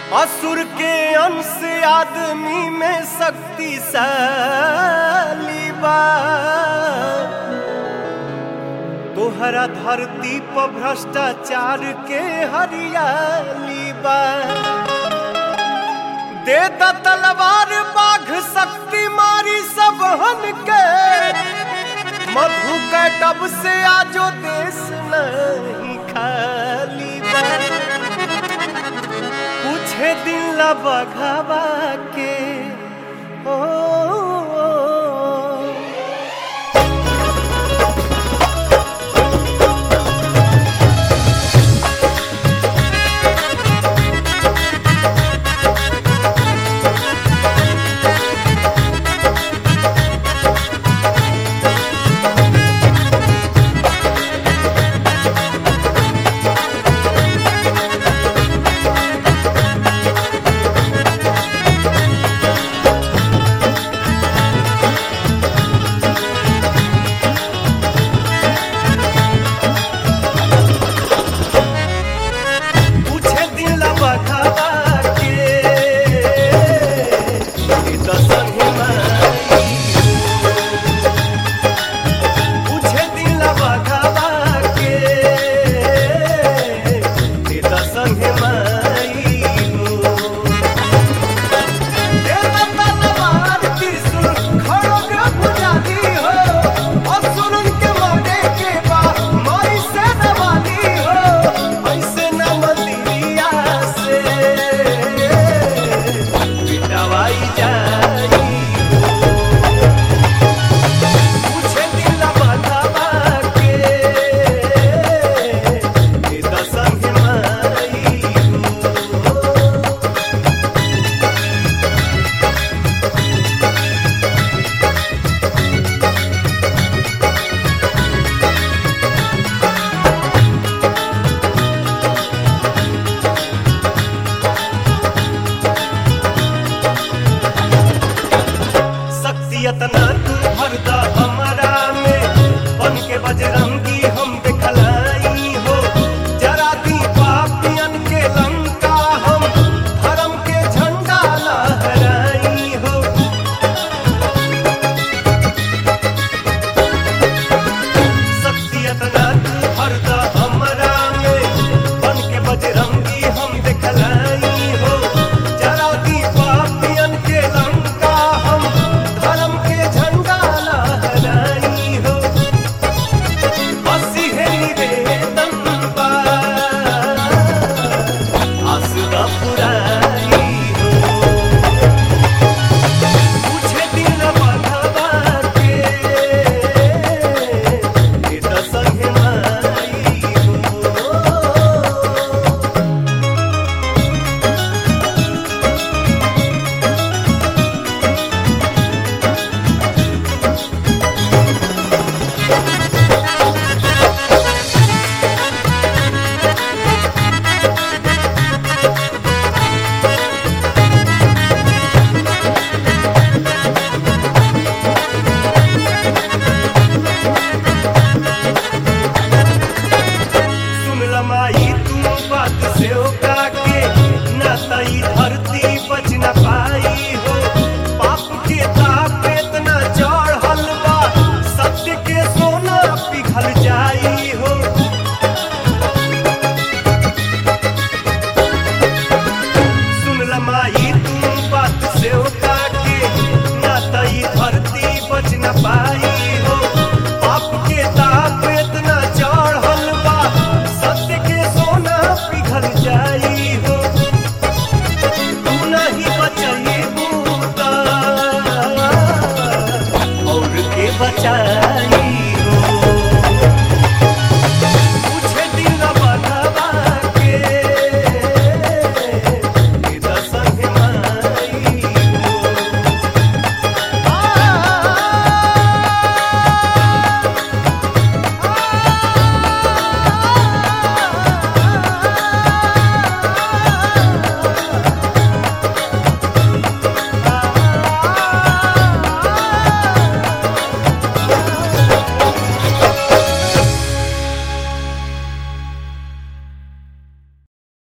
असुर के अंश आदमी में शक्तिशाली बा तोहरा धरती पर भ्रष्टाचार के हरियाली बा दे द तलवार बाघ शक्ति मारी सब हन के मधु कैटब से आजो देश नहीं खाली बा पूछे दिल बघावा के ओ, ओ, ओ पूछे दिल बघावा के ई त संगे माई पूछे दिल बघावा के ई त संगे माई देव तलवार त्रिशूल खड़ग पुजारी हो असुरन के मारे के बा माई से नवाली हो ऐसे न मंदिरिया से पिटवाई जाई पूछे दिल बंधवा के ई त संग माई हो शक्ति अतना